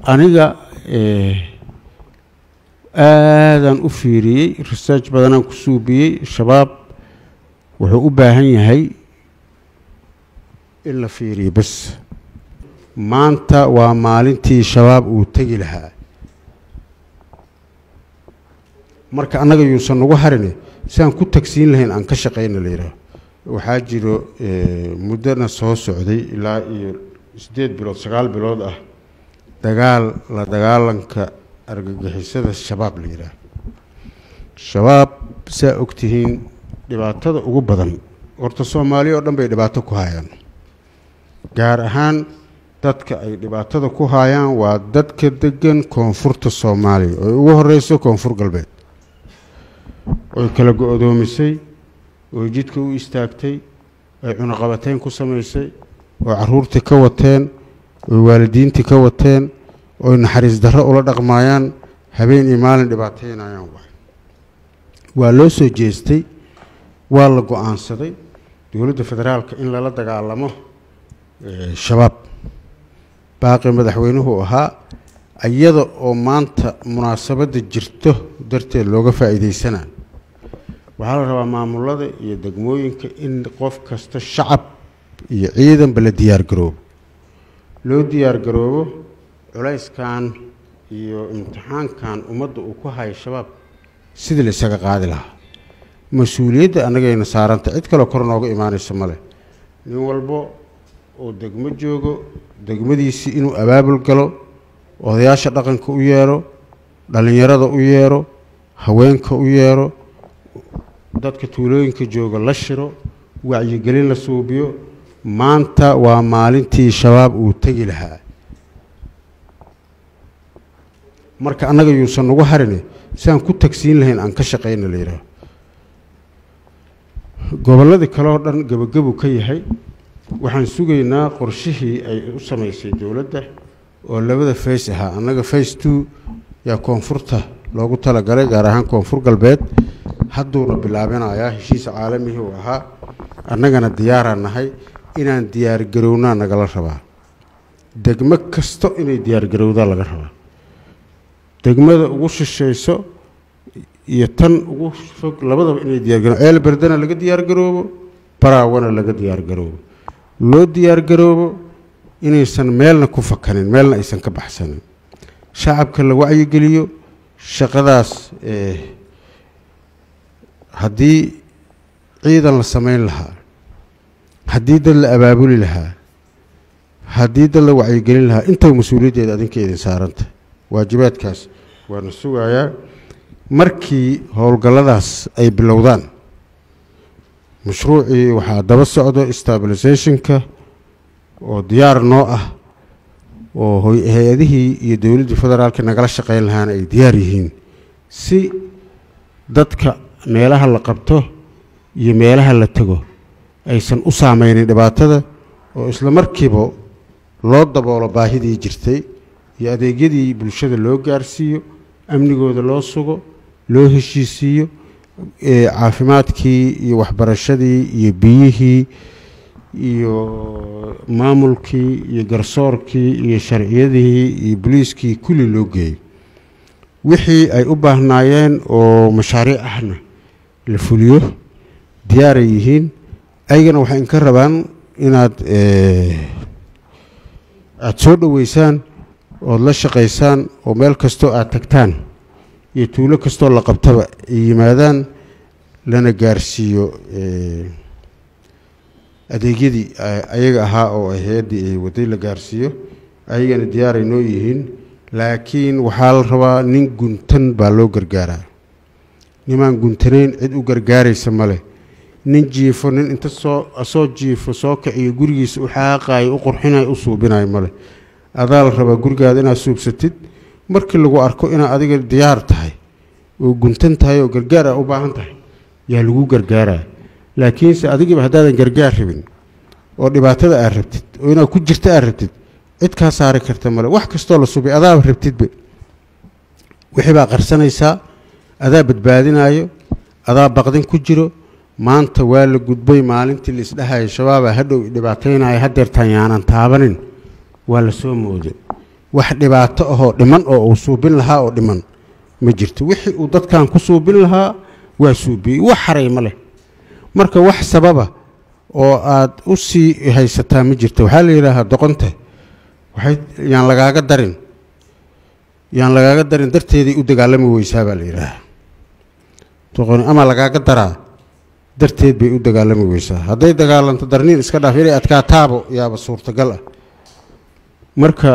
aniga aadaan u fiiriyey research badanaan ku suubiyey shabaab wuxuu u baahan yahay in la fiiriyo bas maanta waa maalintii shabaab uu tegi lahaa marka annaga yuusan nagu harine si aan ku tagsiin lahayn aan ka shaqayna la yidhaaho waxaa jiro muddona soo socday ilaa iyo siddeed bilood sagaal bilood ah dagaal la dagaalanka argagixisada shabaab la yidhaaho shabaab saa ogtihiin dhibaatada ugu badan horta soomaaliya oo dhan bay dhibaato ku haayaan gaar ahaan dadka ay dhibaatada ku haayaan waa dadka degan koonfurta soomaaliya oy ugu horeyso koonfur galbeed oy kala go-doomisay oy jidka u istaagtay oy cunaqabateyn ku samaysay oo caruurtii ka wateen oy waalidiintii ka wateen oy naxariis darro ula dhaqmaayaan habeen iyo maalin dhibaateynayaan waay waa loo soo jeestay waa la go-aansaday dowladda federaalka in lala dagaalamo shabaab baaqi madaxweynuhu ahaa iyada oo maanta munaasabadda jirto darteed looga faa'iideysanaa waxaa la rabaa maamulada iyo degmooyinka in qof kasta shacab iyo ciidanba la diyaargaroobo loo diyaargaroobo culayskan iyo imtixaankan ummadda uu ku hayo shabaab sidii la isaga qaadi lahaa mas-uuliyadda annagayna saaranta cid kaloo kor nooga imaanaysa male nin walbo oo degmo joogo degmadiisii inuu abaabul galo odayaasha dhaqanka u yeero dhallinyarada u yeero haweenka u yeero dadka tuulooyinka jooga la shiro wacyigelin la suubiyo maanta waa maalintii shabaab uu tegi lahaa marka annaga yuusan nagu harine si aan ku tagsiin lahayn aan ka shaqayna la yidhaaho gobolladii kale oo dhan gebagabu ka yahay waxaan sugaynaa qorshihii ay u samaysay dowladda oo labada fays ahaa annaga fays two yaa koonfurta loogu talagalay gaar ahaan koonfur galbeed hadduuna bilaabinayaa heshiisa caalamihii uu ahaa annagana diyaaraan nahay inaan diyaargarownaa nagala rabaa degmo kasto inay diyaargarowdaa laga rabaa degmada ugu shishayso iyo tan ugu fog labadaba inay diyaargaroo ceel berdana laga diyaargaroobo baraawana laga diyaargaroobo loo diyaargaroobo inaysan meelna ku fakanin meelna aysan ka baxsanin shacabka la wacyigeliyo shaqadaas haddii ciidan la samayn lahaa haddii dad la abaabuli lahaa haddii dad la wacyigelin lahaa intaba mas-uuliyaddeeda adinka idin saaranta waajibaadkaas waana sugayaa markii howlgalladaas ay bilowdaan mashruucii waxaa daba socdo stabilisationka oo diyaar noo ah oo hay-adihii iyo dowladdii federaalka nagala shaqeyn lahaana ay diyaar yihiin si dadka meelaha la qabto iyo meelaha la tego aysan u saameynin dhibaatada oo isla markiiba loo daboolo baahidii jirtay iyo adeegyadii bulshada loo gaarsiiyo amnigooda loo sugo loo heshiisiiyo caafimaadkii iyo waxbarashadii iyo biyihii iyo maamulkii iyo garsoorkii iyo sharciyadii iyo boliiskii kulli loo geeyo wixii ay u baahnaayeen oo mashaariic ahna la fuliyo diyaaray yihiin ayagana waxay inka rabaan inaad aada soo dhoweysaan ood la shaqaysaan oo meel kastoo aada tagtaan iyo tuulo kastoo la qabtaba ay yimaadaan lana gaarsiiyo adeegyadii ayaga ahaa oo hay-addii ay waday la gaarsiiyo ayagana diyaaray noo yihiin laakiin waxaa la rabaa nin guntan baa loo gargaaraa nimaan guntanayn cid u gargaaraysa male nin jiifo nin inta soo soo jiifo soo kiciyo gurigiisa u xaaqaayo u qurxinayo u suubinayo male adaa la rabaa gurigaada inaad suubsatid markii lagu arko inaad adiga diyaar tahay oo guntan tahay oo gargaar a u baahan tahay yaa lagu gargaaraa laakiinse adigiiba haddaadan gargaar rabin oo dhibaatada aad rabtid oo inaad ku jirta aad rabtid cid kaa saari karta male wax kastoo la subay adaaba rabtidba wixii baa qarsanaysaa adaa badbaadinayo adaa baqdin ku jiro maanta waa la gudbay maalintii la isdhahaya shabaabaa hadhow dhibaataynaya hadeertaan yaanan taabanin waa la soo mooday wax dhibaato ahoo dhiman oo uu suubin lahaa oo dhiman ma jirto wixii uu dadkan ku suubin lahaa waa suubiyey wax haray ma leh marka wax sababa oo aad u sii haysataa ma jirto waxaa la yidhaahaa doqonta waxay yaan lagaaga darin yaan lagaaga darin darteeday u dagaalami weysaa baa la yidhaahaa doqoni ama lagaaga daraa darteed bay u dagaalami weysaa hadday dagaalanto darniin iska dhaaf inay adkaataabo yaaba suurtagal ah marka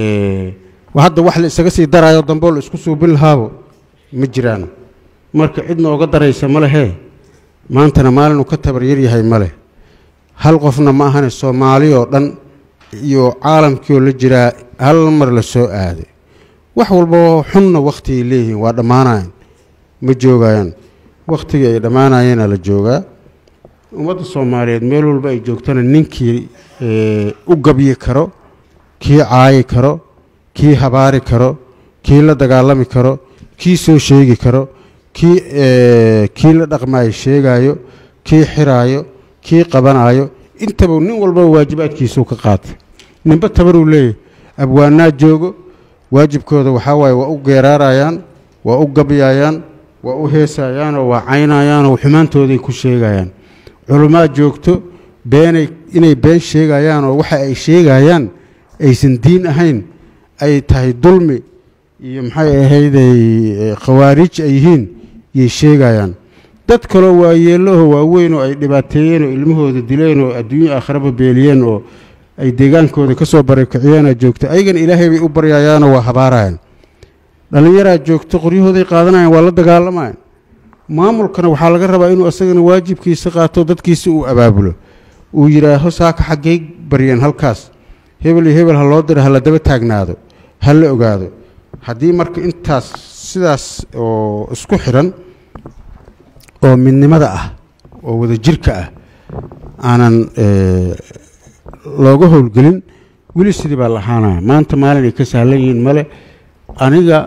hadda wax la isaga sii daraayo damboo la isku suubin lahaabo ma jiraan marka cid nooga daraysa ma lehee maantana maalin uu ka tabaryar yahay ma leh hal qofna ma ahane soomaali oo dhan iyo caalamkii oo la jiraa hal mar la soo aaday wax walbao xunna wakhtigay leeyihiin waa dhammaanayan ma joogayaan wakhtigii ay dhammaanayeena la joogaa ummadda soomaaliyeed meel walba ay joogtana ninkii u gabyi karo kii caayi karo kii habaari karo kii la dagaalami karo kii soo sheegi karo kii kii la dhaqmaayo sheegaayo kii xiraayo kii qabanaayo intaba nin walbaba waajibaadkiisuu ka qaatay ninba tabaruu leeyahy abwaanaa joogo waajibkooda waxaa waaye waa u geeraarayaan waa u gabyaayaan waa u heesayaanoo waa caynayaanoo xumaantooday ku sheegayaan culummaa joogto beenay inay been sheegayaanoo waxa ay sheegayaan aysan diin ahayn ay tahay dulmi iyo maxay ahayday khawaarij ay yihiin yay sheegayaan dad kaloo waayeellaho waaweyn oo ay dhibaateeyeen oo ilmahooda dileen oo adduunyo aakharaba beeliyeen oo ay deegaankooda ka soo barakiciyeena joogto ayagana ilaahay bay u baryayaanoo waa habaarayaan dhallinyaraa joogto qoryahooday qaadanayaan waa la dagaalamayaan maamulkana waxaa laga rabaa inuu asagana waajibkiisa qaato dadkiisa uu abaabulo uu yidhaaho saaka xaggay baryeen halkaas hebel iyo hebel ha loo diro ha la daba taagnaado ha la ogaado haddii marka intaas sidaas oo isku xidhan oo midnimada ah oo wadajirka ah aanan looga howlgelin weli sidii baa la ahaanaya maanta maalin ay ka sahlan yihiin male aniga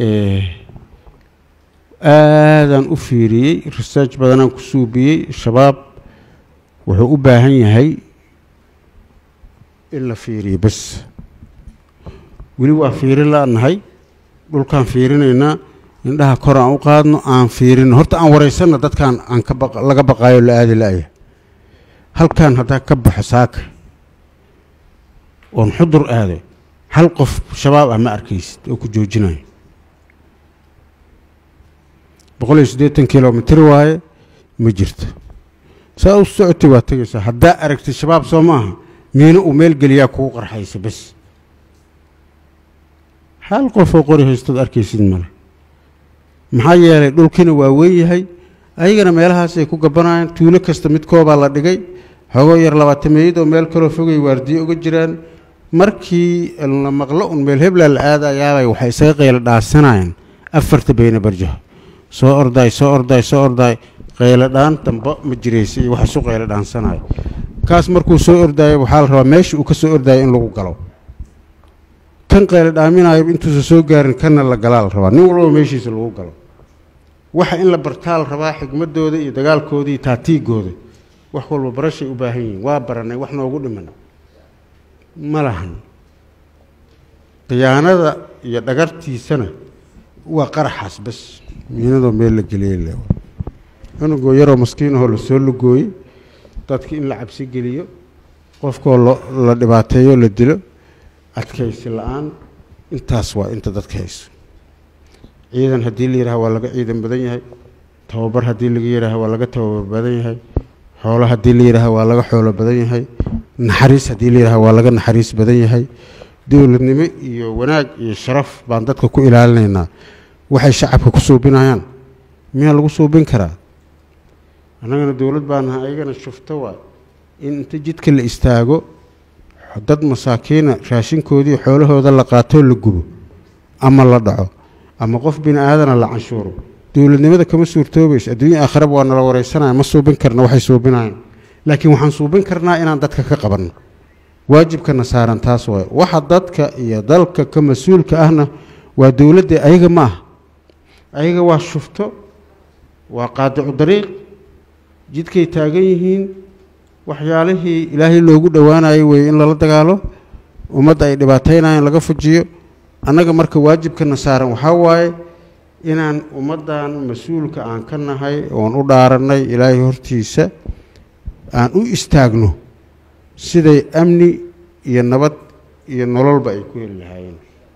aadaan u fiiriyey research badanaan ku suubiyey shabaab wuxuu u baahan yahay in la fiiriyo bas weli waa fiirin la-nahay dhulkaan fiirinaynaa indhaha kor aan u qaadno aan fiirino horta aan waraysanno dadkaan aan ka ba laga baqaayo la aadi la-ya halkaan haddaa ka baxo saaka oon xudur aado hal qof shabaab ah ma arkaysid oo ku joojinayo boqol iyo siddeetan kilomitr waaye ma jirto saa u socotay waa tegaysaa haddaa aragtid shabaab soo ma aha miino uu meel geliyaa kugu qarxaysa bas hal qofoo qori haystood arkaysid male maxaa yeelay dhulkiina waa weyn yahay ayagana meelahaasay ku gabanayaan tuulo kasta midkoobaa la dhigay xogoo yar labaatameeyad oo meel kaloo fogay waardiye uga jiraan markii la maqlo un meel heblaa la aadayaabay waxay isaga qaylo dhaasanayaan afarta beyne barjaho soo ordaay soo ordaay soo ordaay qaylo dhaan damba ma jiraysa iyo wax isu qaylo dhaansanayo kaas markuu soo ordaayo waxaa la rabaa meesha uu ka soo ordaayo in lagu galo kan qaylo dhaaminayo intuusan soo gaarin kanna la galaa la rabaa nin walbaba meeshiisa lagu galo waxa in la bartaa la rabaa xigmadooda iyo dagaalkooda iyo taatiigooda wax walba barashay u baahan yihiin waa baranay wax noogu dhiman ma lahan khiyaanada iyo dhagartiisana waa qaraxaas bas miinadoo meel la geliyey le cunugoo yaroo maskiinahoo lasoo lugooyey dadki in la cabsi geliyo qofkoo la dhibaateeyo la dilo adkaysi la-aan intaas waa inta dadka hayso ciidan haddii la yidhaha waa laga ciidan badan yahay tababar haddii laga yidhaaha waa laga tababar badan yahay xoolo haddii la yidhaaha waa laga xoolo badan yahay naxariis haddii la yidhaha waa laga naxariis badan yahay dowladnimo iyo wanaag iyo sharaf baan dadka ku ilaalinaynaa waxay shacabka ku suubinayaan miyaa lagu suubin karaa annagana dowlad baa nahay ayagana shufto waa in inta jidka la istaago dad masaakiina raashinkoodii xoolahooda la qaatoo la gubo ama la dhaco ama qof bini aadana la canshuuro dowladnimada kama suurtoobayso adduunya aakharaba waa nala wareysanaya ma suubin karna waxay suubinayaan laakiin waxaan suubin karnaa inaan dadka ka qabanno waajibkana saaran taas waay waxa dadka iyo dalka ka mas-uulka ahna waa dowladda ayaga ma aha ayaga waa shufto waa qaadicu dariiq jidkay taagan yihiin waxyaalihii ilaahay loogu dhowaanayo weeye in lala dagaalo ummadda ay dhibaataynayaan laga fujiyo annaga marka waajibkana saaran waxaa waaye inaan ummaddan mas-uulka aan ka nahay oon u dhaarannay ilaahay hortiisa aan u istaagno siday amni iyo nabad iyo nololba ay ku heli lahaayeen